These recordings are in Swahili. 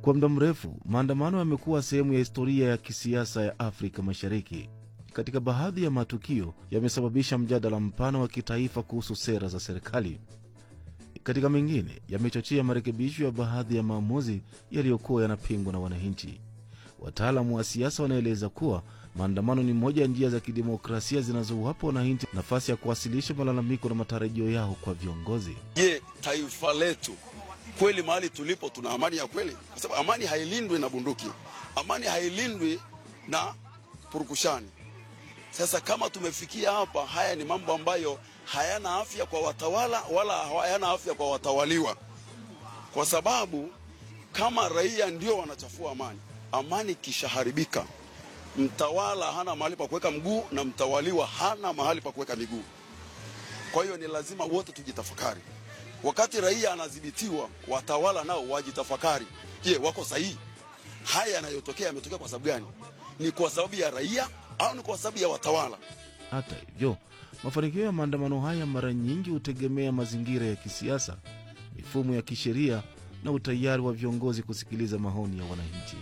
Kwa muda mrefu, maandamano yamekuwa sehemu ya historia ya kisiasa ya Afrika Mashariki. Katika baadhi ya matukio, yamesababisha mjadala mpana wa kitaifa kuhusu sera za serikali. Katika mengine, yamechochea marekebisho ya baadhi ya maamuzi yaliyokuwa yanapingwa na wananchi. Wataalamu wa siasa wanaeleza kuwa maandamano ni moja ya njia za kidemokrasia zinazowapa wananchi nafasi ya kuwasilisha malalamiko na matarajio yao kwa viongozi. Je, taifa letu kweli mahali tulipo tuna amani ya kweli? Kwa sababu amani hailindwi na bunduki, amani hailindwi na purukushani. Sasa kama tumefikia hapa, haya ni mambo ambayo hayana afya kwa watawala wala hayana afya kwa watawaliwa, kwa sababu kama raia ndio wanachafua amani, amani ikishaharibika, mtawala hana mahali pa kuweka mguu na mtawaliwa hana mahali pa kuweka miguu. Kwa hiyo ni lazima wote tujitafakari. Wakati raia anadhibitiwa, watawala nao wajitafakari. Je, wako sahihi? Haya yanayotokea yametokea kwa sababu gani? Ni kwa sababu ya raia au ni kwa sababu ya watawala? Hata hivyo, mafanikio ya maandamano haya mara nyingi hutegemea mazingira ya kisiasa, mifumo ya kisheria na utayari wa viongozi kusikiliza maoni ya wananchi.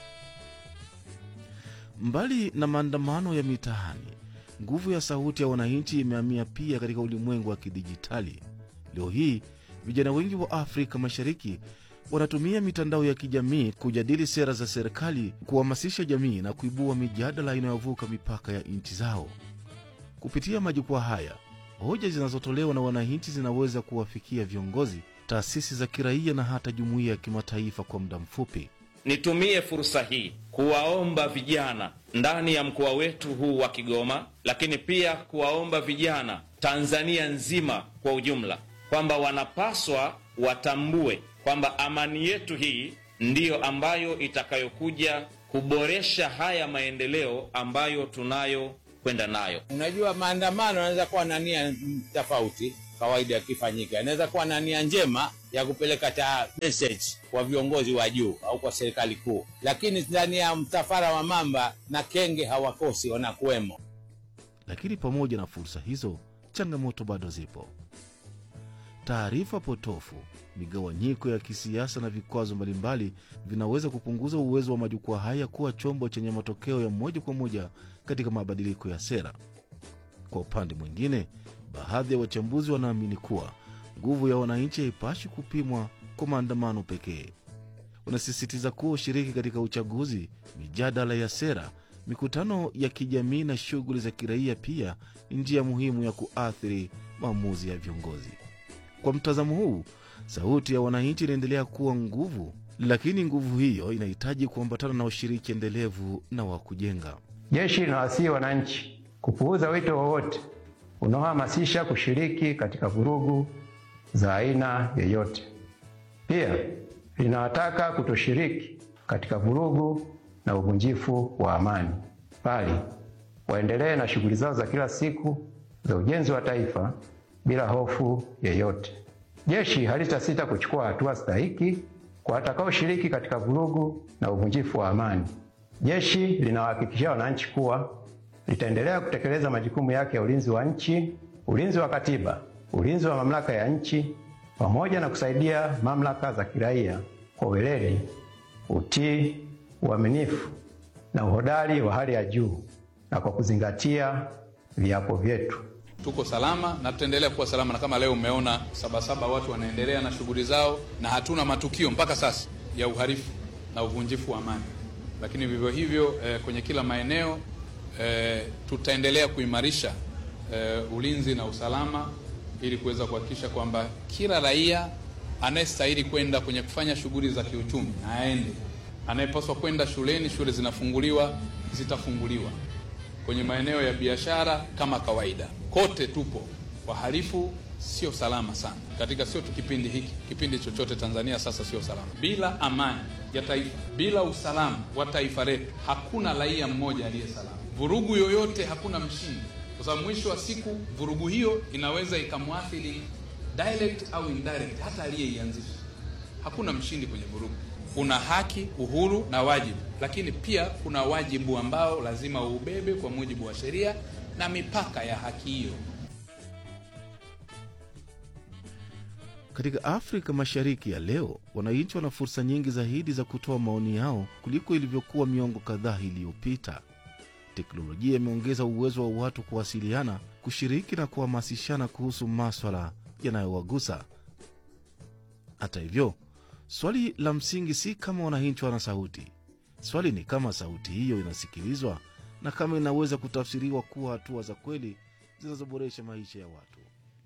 Mbali na maandamano ya mitaani, nguvu ya sauti ya wananchi imehamia pia katika ulimwengu wa kidijitali. Leo hii vijana wengi wa Afrika Mashariki wanatumia mitandao ya kijamii kujadili sera za serikali, kuhamasisha jamii na kuibua mijadala inayovuka mipaka ya nchi zao. Kupitia majukwaa haya, hoja zinazotolewa na wananchi zinaweza kuwafikia viongozi, taasisi za kiraia na hata jumuiya ya kimataifa kwa muda mfupi. Nitumie fursa hii kuwaomba vijana ndani ya mkoa wetu huu wa Kigoma, lakini pia kuwaomba vijana Tanzania nzima kwa ujumla kwamba wanapaswa watambue kwamba amani yetu hii ndiyo ambayo itakayokuja kuboresha haya maendeleo ambayo tunayo kwenda nayo. Unajua, maandamano yanaweza kuwa na nia tofauti, kawaida yakifanyika, inaweza kuwa na nia njema ya kupeleka ta message kwa viongozi wa juu au kwa serikali kuu, lakini ndani ya msafara wa mamba na kenge hawakosi, wanakuwemo. Lakini pamoja na fursa hizo, changamoto bado zipo. Taarifa potofu, migawanyiko ya kisiasa na vikwazo mbalimbali vinaweza kupunguza uwezo wa majukwaa haya kuwa chombo chenye matokeo ya moja kwa moja katika mabadiliko ya sera. Kwa upande mwingine, baadhi ya wachambuzi wanaamini kuwa nguvu ya wananchi haipashi kupimwa kwa maandamano pekee. Wanasisitiza kuwa ushiriki katika uchaguzi, mijadala ya sera, mikutano ya kijamii na shughuli za kiraia pia ni njia muhimu ya kuathiri maamuzi ya viongozi. Kwa mtazamo huu, sauti ya wananchi inaendelea kuwa nguvu, lakini nguvu hiyo inahitaji kuambatana na ushiriki endelevu na wa kujenga. Jeshi linawasihi wananchi kupuuza wito wowote unaohamasisha kushiriki katika vurugu za aina yoyote. Pia linawataka kutoshiriki katika vurugu na uvunjifu wa amani, bali waendelee na shughuli zao za kila siku za ujenzi wa taifa bila hofu yeyote. Jeshi halitasita kuchukua hatua stahiki kwa watakaoshiriki katika vurugu na uvunjifu wa amani. Jeshi linawahakikishia wananchi kuwa litaendelea kutekeleza majukumu yake ya ulinzi wa nchi, ulinzi wa katiba, ulinzi wa mamlaka ya nchi, pamoja na kusaidia mamlaka za kiraia kwa weledi, utii, uaminifu na uhodari wa hali ya juu na kwa kuzingatia viapo vyetu. Tuko salama na tutaendelea kuwa salama, na kama leo umeona Sabasaba watu wanaendelea na shughuli zao, na hatuna matukio mpaka sasa ya uhalifu na uvunjifu wa amani. Lakini vivyo hivyo eh, kwenye kila maeneo eh, tutaendelea kuimarisha eh, ulinzi na usalama ili kuweza kuhakikisha kwamba kila raia anayestahili kwenda kwenye kufanya shughuli za kiuchumi na aende, anayepaswa kwenda shuleni, shule zinafunguliwa, zitafunguliwa kwenye maeneo ya biashara kama kawaida. Kote tupo, wahalifu sio salama sana katika, sio tu kipindi hiki, kipindi chochote Tanzania sasa sio salama. Bila amani ya taifa, bila usalama wa taifa letu, hakuna raia mmoja aliye salama. Vurugu yoyote, hakuna mshindi, kwa sababu mwisho wa siku vurugu hiyo inaweza ikamwathiri direct au indirect hata aliyeianzisha. Hakuna mshindi kwenye vurugu. Kuna haki, uhuru na wajibu, lakini pia kuna wajibu ambao lazima uubebe kwa mujibu wa sheria na mipaka ya haki hiyo. Katika Afrika Mashariki ya leo, wananchi wana fursa nyingi zaidi za kutoa maoni yao kuliko ilivyokuwa miongo kadhaa iliyopita. Teknolojia imeongeza uwezo wa watu kuwasiliana, kushiriki na kuhamasishana kuhusu maswala yanayowagusa. Hata hivyo, swali la msingi si kama wananchi wana sauti. Swali ni kama sauti hiyo inasikilizwa na kama inaweza kutafsiriwa kuwa hatua za kweli zinazoboresha maisha ya watu.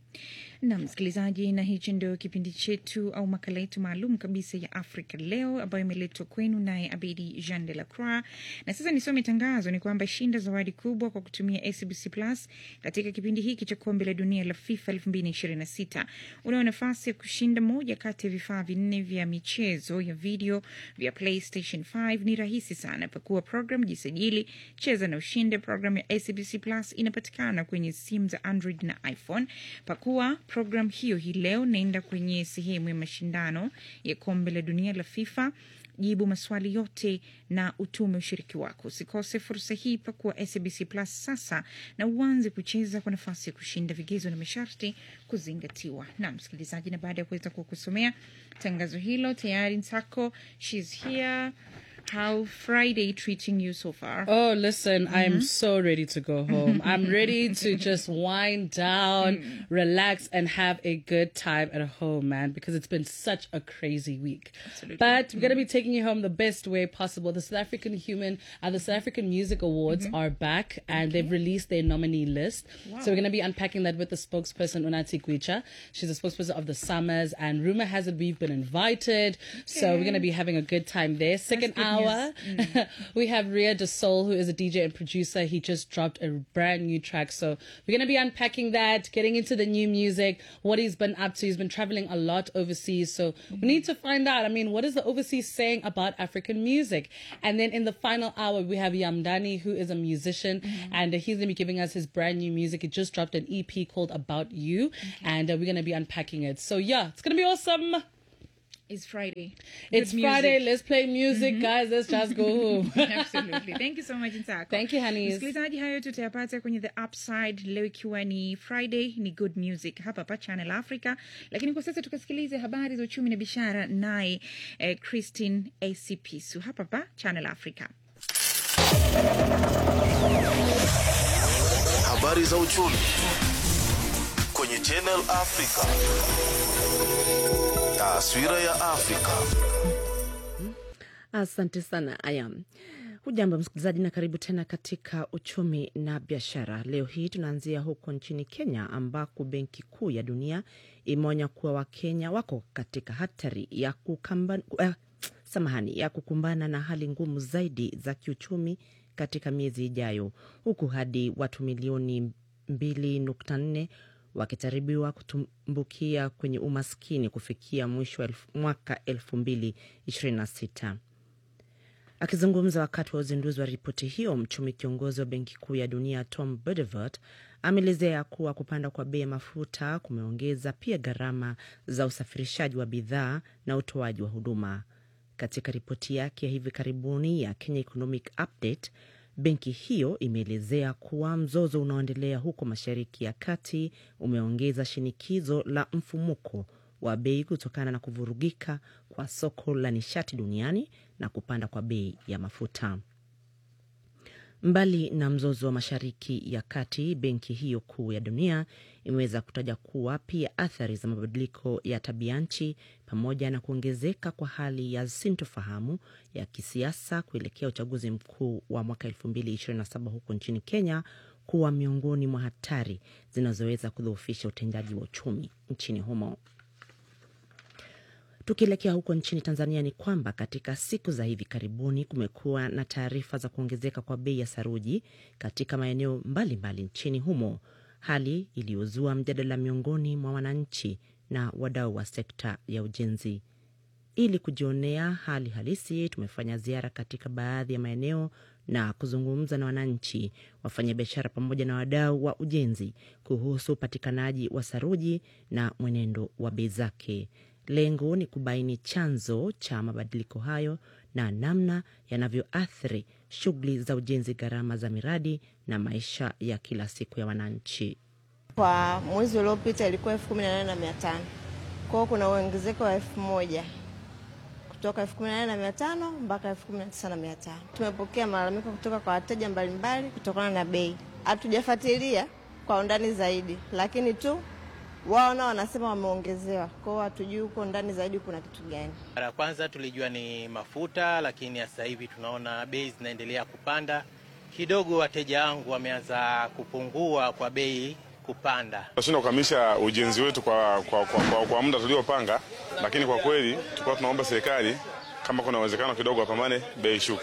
na msikilizaji, na hichi ndio kipindi chetu au makala yetu maalum kabisa ya Afrika Leo ambayo imeletwa kwenu naye Abedi Jean de la Croix. Na sasa nisome tangazo, ni kwamba shinda zawadi kubwa kwa kutumia SBC Plus katika kipindi hiki cha kombe la dunia la FIFA 2026. Unao nafasi ya kushinda moja kati ya vifaa vinne vya michezo ya video vya PlayStation 5. Ni rahisi sana, pakua program, jisajili, cheza na ushinde. Program ya SBC Plus inapatikana kwenye simu za Android na iPhone. Pakua program hiyo hii leo, naenda kwenye sehemu ya mashindano ya kombe la dunia la FIFA jibu maswali yote na utume ushiriki wako. Usikose fursa hii, pakua SBC Plus sasa na uanze kucheza kwa nafasi ya kushinda. Vigezo na masharti kuzingatiwa. Na msikilizaji, na baada ya kuweza kukusomea tangazo hilo tayari Nsako, she's here. How Friday treating you so far? Oh, listen, I'm so ready to go home. I'm ready to just wind down, relax, and have a good time at home, man, because it's been such a crazy week. But we're going to be taking you home the best way possible. The South African Human and the South African Music Awards are back and they've released their nominee list. So we're going to be unpacking that with the spokesperson, Unati Gwicha. She's the spokesperson of the Summers, and rumor has it we've been invited. So we're going to be having a good time there. Second good hour, news. we have Ria De Soul, who is a DJ and producer. He just dropped a brand new track. So we're going to be unpacking that, getting into the new music, what he's been up to. He's been traveling a lot overseas. So we need to find out, I mean, what is the overseas saying about African music? And then in the final hour, we have Yamdani, who is a musician, and uh, he's going to be giving us his brand new music. He just dropped an EP called About You, and uh, we're going to be unpacking it. So yeah, it's going to be awesome. It's Friday. It's Good Friday. music. Let's play music, guys. Let's just go home. Absolutely. Thank you so much Nsako. Thank you, honeys. Msikilizaji, hayo tutayapata kwenye the upside leo, ikiwa ni Friday, ni good music hapa pa Channel Africa. Lakini kwa sasa tukasikilize habari za uchumi na biashara, naye eh, Christine Esipisu hapa pa Channel Africa. Habari za uchumi kwenye Channel Africa. Taswira ya Afrika. Asante sana Ayam. Hujambo msikilizaji, na karibu tena katika uchumi na biashara. Leo hii tunaanzia huko nchini Kenya, ambako Benki Kuu ya Dunia imeonya kuwa Wakenya wako katika hatari ya kukamba, uh, samahani ya kukumbana na hali ngumu zaidi za kiuchumi katika miezi ijayo, huku hadi watu milioni 2.4 wakitaribiwa kutumbukia kwenye umaskini kufikia mwisho wa elfu- mwaka 2026. Akizungumza wakati wa uzinduzi wa ripoti hiyo, mchumi kiongozi wa Benki Kuu ya Dunia Tom Bedevert ameelezea kuwa kupanda kwa bei ya mafuta kumeongeza pia gharama za usafirishaji wa bidhaa na utoaji wa huduma. Katika ripoti yake ya hivi karibuni ya Kenya Economic Update, benki hiyo imeelezea kuwa mzozo unaoendelea huko Mashariki ya Kati umeongeza shinikizo la mfumuko wa bei kutokana na kuvurugika kwa soko la nishati duniani na kupanda kwa bei ya mafuta. Mbali na mzozo wa Mashariki ya Kati, benki hiyo kuu ya dunia imeweza kutaja kuwa pia athari za mabadiliko ya tabia nchi pamoja na kuongezeka kwa hali ya sintofahamu ya kisiasa kuelekea uchaguzi mkuu wa mwaka 2027 huko nchini Kenya kuwa miongoni mwa hatari zinazoweza kudhoofisha utendaji wa uchumi nchini humo. Tukielekea huko nchini Tanzania ni kwamba katika siku za hivi karibuni kumekuwa na taarifa za kuongezeka kwa bei ya saruji katika maeneo mbalimbali nchini humo, hali iliyozua mjadala miongoni mwa wananchi na wadau wa sekta ya ujenzi. Ili kujionea hali halisi, tumefanya ziara katika baadhi ya maeneo na kuzungumza na wananchi, wafanyabiashara pamoja na wadau wa ujenzi kuhusu upatikanaji wa saruji na mwenendo wa bei zake. Lengo ni kubaini chanzo cha mabadiliko hayo na namna yanavyoathiri shughuli za ujenzi, gharama za miradi na maisha ya kila siku ya wananchi. Kwa mwezi uliopita ilikuwa elfu kumi na nane na mia tano Kwa hiyo kuna uongezeko wa elfu moja kutoka elfu kumi na nane na mia tano mpaka elfu kumi na tisa na mia tano. Tumepokea malalamiko kutoka kwa wateja mbalimbali kutokana na bei. Hatujafuatilia kwa undani zaidi, lakini tu wao nao wanasema wameongezewa. Kwa hiyo hatujui huko ndani zaidi kuna kitu gani. Mara ya kwanza tulijua ni mafuta, lakini sasa hivi tunaona bei zinaendelea kupanda kidogo. Wateja wangu wameanza kupungua kwa bei kupanda. Tunashindwa kukamilisha ujenzi wetu kwa, kwa, kwa, kwa, kwa muda tuliopanga, lakini kwa kweli tulikuwa tunaomba serikali kama kuna uwezekano kidogo wapambane bei shuku.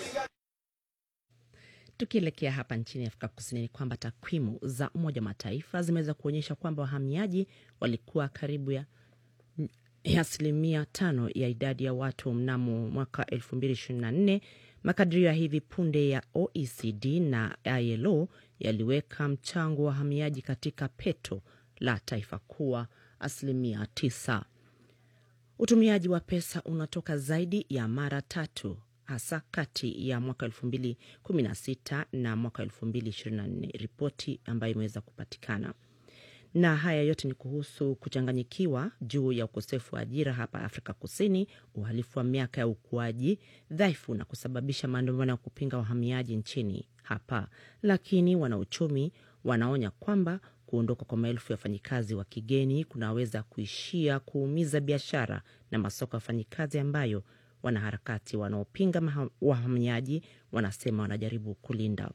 Tukielekea hapa nchini Afrika Kusini ni kwamba takwimu za Umoja wa Mataifa zimeweza kuonyesha kwamba wahamiaji walikuwa karibu ya ya asilimia tano ya idadi ya watu mnamo mwaka 2024. Makadirio ya hivi punde ya OECD na ILO yaliweka mchango wa wahamiaji katika peto la taifa kuwa asilimia tisa. Utumiaji wa pesa unatoka zaidi ya mara tatu hasa kati ya mwaka 2016 na mwaka 2024, ripoti ambayo imeweza kupatikana. Na haya yote ni kuhusu kuchanganyikiwa juu ya ukosefu wa ajira hapa Afrika Kusini, uhalifu wa miaka ya ukuaji dhaifu na kusababisha maandamano ya kupinga wahamiaji nchini hapa. Lakini wanauchumi wanaonya kwamba kuondoka kwa maelfu ya wafanyikazi wa kigeni kunaweza kuishia kuumiza biashara na masoko ya wafanyikazi ambayo wanaharakati wanaopinga wahamiaji wanasema wanajaribu kulinda.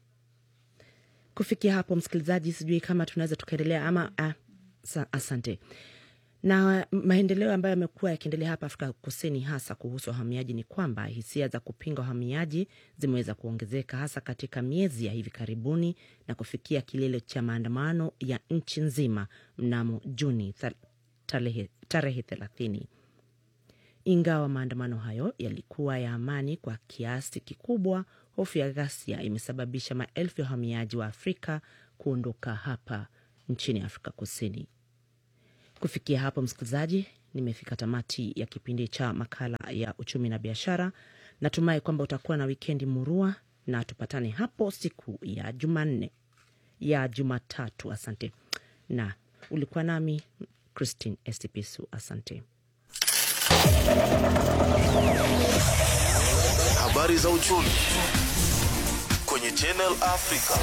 Kufikia hapo, msikilizaji, sijui kama tunaweza tukaendelea ama ah, asante na maendeleo ambayo yamekuwa yakiendelea hapa Afrika Kusini, hasa kuhusu wahamiaji, ni kwamba hisia za kupinga wahamiaji zimeweza kuongezeka hasa katika miezi ya hivi karibuni na kufikia kilele cha maandamano ya nchi nzima mnamo Juni tarehe thelathini. Ingawa maandamano hayo yalikuwa ya amani kwa kiasi kikubwa, hofu ya ghasia imesababisha maelfu ya wahamiaji wa Afrika kuondoka hapa nchini Afrika Kusini. Kufikia hapo, msikilizaji, nimefika tamati ya kipindi cha makala ya uchumi na biashara. Natumai kwamba utakuwa na wikendi murua na tupatane hapo siku ya Jumanne ya Jumatatu. Asante, na ulikuwa nami Christine Estipisu. Asante. Habari za uchumi kwenye Channel Africa.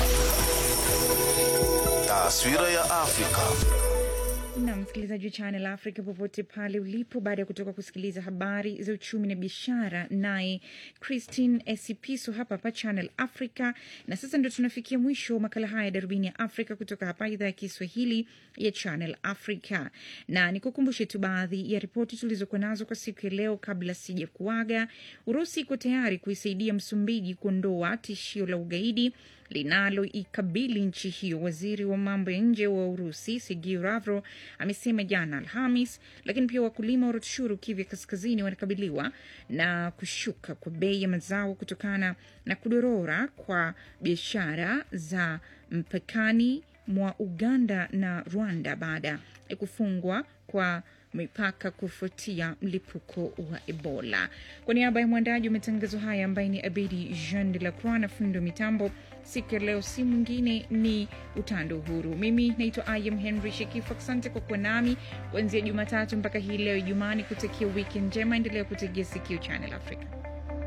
Taswira ya Afrika. na msikilizaji wa Channel Africa popote pale ulipo, baada ya kutoka kusikiliza habari za uchumi na biashara, naye Christine Esipiso hapa hapa Channel Africa. Na sasa ndo tunafikia mwisho wa makala haya ya darubini ya Afrika kutoka hapa idhaa ya Kiswahili ya Channel Africa, na nikukumbushe tu baadhi ya ripoti tulizokuwa nazo kwa siku ya leo kabla sija kuaga. Urusi iko tayari kuisaidia Msumbiji kuondoa tishio la ugaidi linaloikabili nchi hiyo. Waziri wa mambo ya nje wa Urusi Sergei Lavrov amesema jana Alhamis. Lakini pia wakulima wa Rutshuru, Kivu Kaskazini, wanakabiliwa na kushuka kwa bei ya mazao kutokana na kudorora kwa biashara za mpakani mwa Uganda na Rwanda baada ya kufungwa kwa mipaka kufuatia mlipuko wa Ebola. Kwa niaba ya mwandaji wa matangazo haya ambaye ni Abedi Jean de la Croix na fundi wa mitambo siku ya leo, si mwingine ni Utando Uhuru. Mimi naitwa Ayam Henry Shekifu. Asante kwa kuwa nami kuanzia Jumatatu mpaka hii leo Ijumaa, ni kutakia wiki njema. Endelea kutegea sikio Channel Africa.